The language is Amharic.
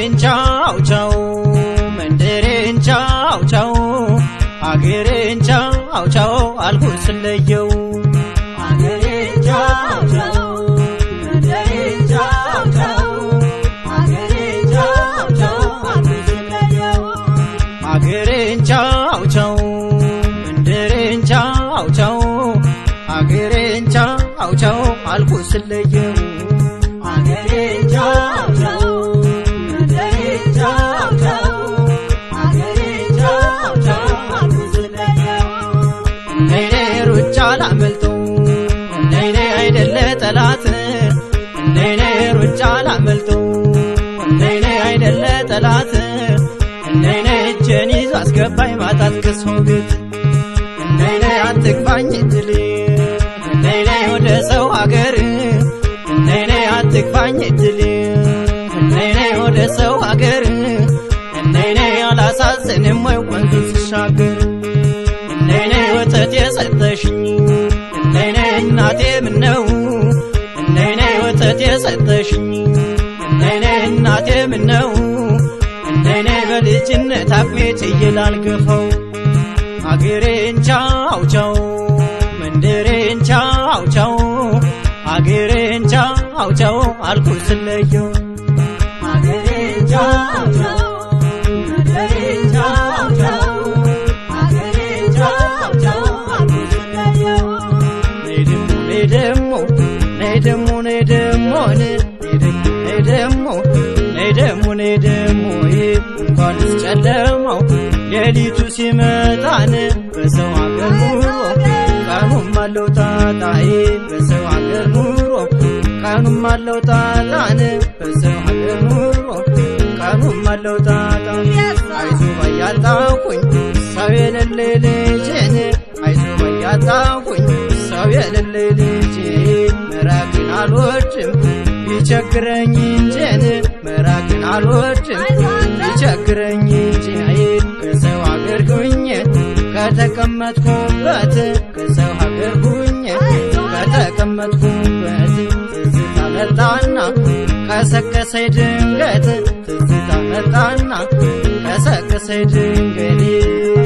አገሬን ቻው ቻው መንደሬን ቻው ቻው አገሬን ቻው ቻው አልኩት ስለየው አገሬን ቻው ቻው መንደሬን ቻው ቻው አገሬን ቻው ቻው አልኩት ስለየው አገሬን ቻው ቻው መንደሬን ቻው ቻው አገሬን ቻው ቻው አልኩት ስለየው አገሬን ቻው ቻው መንደሬን ቻው ቻው አገሬን ቻው ቻው አልኩት ስለየው ነይኔ ሩጫ ላመልጠው ነይኔ አይደለ ጠላት ነይኔ ሩጫ ላመልጠው ነይኔ አይደለ ጠላት ነይኔ እጄን ይዞ አስገባኝ ማጣት ከሰው ቤት ነይኔ አትግፋኝ እድል ነይኔ ወደ ሰው ሀገር ነይኔ አትግፋኝ እድል ነይኔ ወደ ሰው ሀገር ነይኔ አላሳዝንም ወይ ወንዝ ስሻገር ነይኔ ወተት የሰጠሽኝ ነይኔ እናቴ ምነው ነይኔ ወተት የሰጠሽኝ ነይኔ እናቴ ምነው ነይኔ በልጅነት አቅሜ ችዬ ላልገፋው አገሬን ቻው ቻው መንደሬን ቻው ቻው አገሬን ቻው ቻው አልኩት ስለየው አገሬን ቻው ቻው መንደሬን ቻው ቻው አገሬን ቻው ቻው አልኩት ስለየው ነይ ደሞ ነይ ደሞ ነይ ደሞ ነይ ደሞ ነይ ደሞ ነይ ደሞ ነይ ደሞ እንኳንስ ጨለማው ሌሊቱ ሲመጣን በሰው አገር ኑሮ ቀኑም አለው ጣጣዬ በሰው አገር ኑሮ ቀኑም አለው ጣጣን በሰው አገር ኑሮ ቀኑም አለው ጣጣ አይዞ ባያጣኩኝ ሰው የሌለ ልጄን አይዞ ባያጣኩኝ ሰው የሌለ ልጄ መራቅን አልወድም ቢቸግረኝ እንጄን መራቅን አልወድም ቢቸግረኝ እንጂ ከሰው አገር ሁኜ ከተቀመጥኩበት ከሰው ሀገር ሁኜ ከተቀመጥኩበት ትዝታ መጣና ቀሰቀሰኝ ድንገት ትዝታ መጣና ቀሰቀሰኝ ድንገት